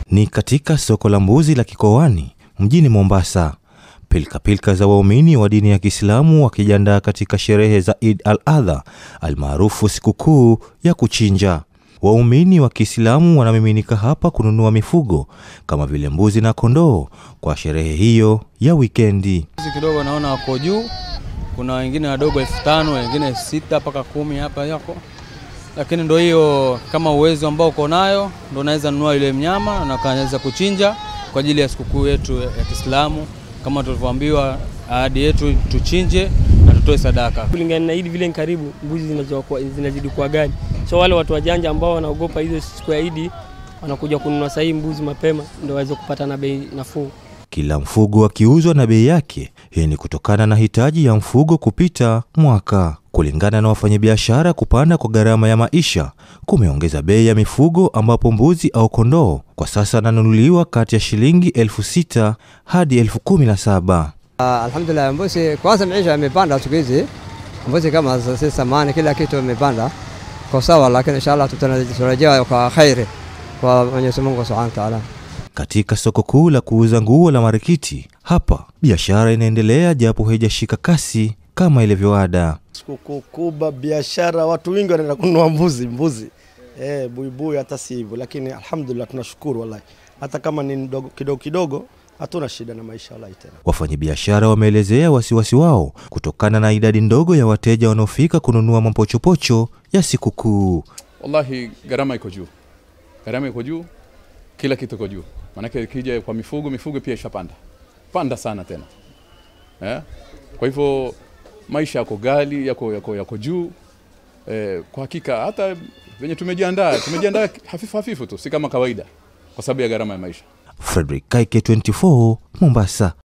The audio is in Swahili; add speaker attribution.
Speaker 1: Ni katika soko la mbuzi la Kikoani mjini Mombasa. Pilkapilka za waumini wa dini ya Kiislamu wakijiandaa katika sherehe za Eid al-Adha almaarufu sikukuu ya kuchinja. Waumini wa Kiislamu wanamiminika hapa kununua mifugo kama vile mbuzi na kondoo kwa sherehe hiyo ya wikendi.
Speaker 2: Mbuzi kidogo naona wako juu, kuna wengine wadogo elfu tano wengine sita mpaka kumi hapa yako, lakini ndo hiyo, kama uwezo ambao uko nayo ndo unaweza nunua ile mnyama na ukaweza kuchinja kwa ajili ya sikukuu yetu ya Kiislamu, kama tulivyoambiwa ahadi yetu tuchinje na tutoe sadaka.
Speaker 3: kulingana na Idi vile ni karibu, mbuzi zinazokuwa- zinazidi kuwa ghali, so wale watu wajanja ambao wanaogopa hizo siku ya Idi wanakuja kununua sahii mbuzi mapema ndio waweze kupata na bei nafuu.
Speaker 1: Kila mfugo akiuzwa na bei yake. Hii ni kutokana na hitaji ya mfugo kupita mwaka. Kulingana na wafanyabiashara, kupanda kwa gharama ya maisha kumeongeza bei ya mifugo, ambapo mbuzi au kondoo kwa sasa ananunuliwa kati ya shilingi elfu sita hadi elfu kumi na saba.
Speaker 4: Ah, Alhamdulillah, mbuzi kwanza maisha yamepanda siku hizi, mbuzi kama si samani, kila kitu imepanda kwa sawa, lakini inshallah tutarajia kwa khairi kwa Mwenyezi Mungu Subhanahu wa Ta'ala.
Speaker 1: Katika soko kuu la kuuza nguo la Marikiti, hapa biashara inaendelea japo haijashika kasi kama ilivyoada.
Speaker 5: Sikukuu kubwa, biashara, watu wengi wanaenda kununua mbuzi mbuzi, eh, buibui hata si hivyo, lakini alhamdulillah tunashukuru wallahi, hata kama ni ndogo- kidogo kidogo, hatuna shida na maisha wallahi tena.
Speaker 1: Wafanyabiashara wameelezea wasiwasi wao kutokana na idadi ndogo ya wateja wanaofika kununua mapochopocho ya sikukuu.
Speaker 6: Wallahi, gharama iko juu, gharama iko juu, kila kitu iko juu. Maanake ikija kwa mifugo, mifugo pia ishapanda panda sana tena eh? Kwa hivyo maisha yako gali, yako, yako, yako juu eh, kwa hakika hata venye tumejiandaa tumejiandaa hafifu hafifu tu, si kama kawaida, kwa sababu ya gharama ya maisha.
Speaker 1: Frederick Kaike, 24 Mombasa.